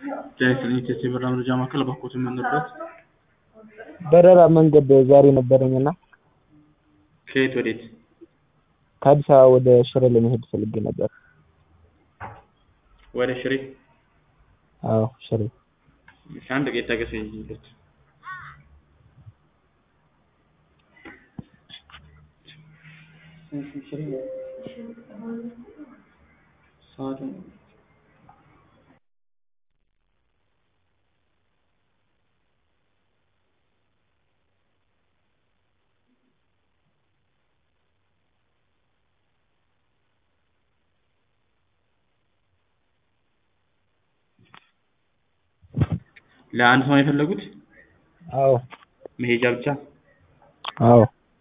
ጤና ይስጥልኝ ቴስት የበረራ መረጃ ማዕከል እባክዎት የምንረዳዎት? በረራ መንገድ ዛሬ ነበረኝ እና ከየት ወዴት? ከአዲስ አበባ ወደ ሽሬ ለመሄድ ፈልጌ ነበር። ወደ ሽሬ? አዎ ሽሬ። እሺ አንድ ደቂቃ ይታገሱኝ ልሂድ። ሰዓቱን ለአንድ ሰው ነው የፈለጉት? አዎ መሄጃ ብቻ? አዎ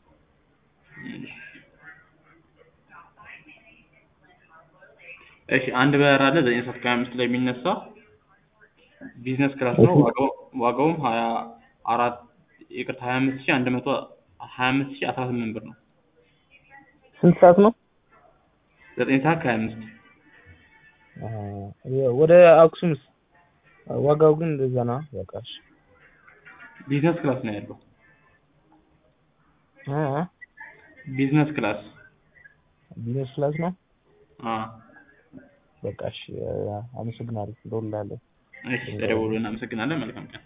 እሺ አንድ በረራ አለ ዘጠኝ ሰዓት ከሀያ አምስት ላይ የሚነሳ ቢዝነስ ክላስ ነው። ዋጋው ዋጋውም ሀያ አራት ይቅርታ ሀያ አምስት ሺህ አንድ መቶ ሀያ አምስት ሺህ አስራ ስምንት ብር ነው። ስንት ሰዓት ነው? ዘጠኝ ሰዓት ከሀያ አምስት ወደ አክሱምስ? ዋጋው ግን እንደዛ ነው። በቃ እሺ ቢዝነስ ክላስ ነው ያለው። እ እ ቢዝነስ ክላስ ቢዝነስ ክላስ ነው። አዎ በቃ እሺ አመሰግናለሁ። እደውልልሃለሁ። እሺ ተደውሎ እናመሰግናለን። መልካም ቀን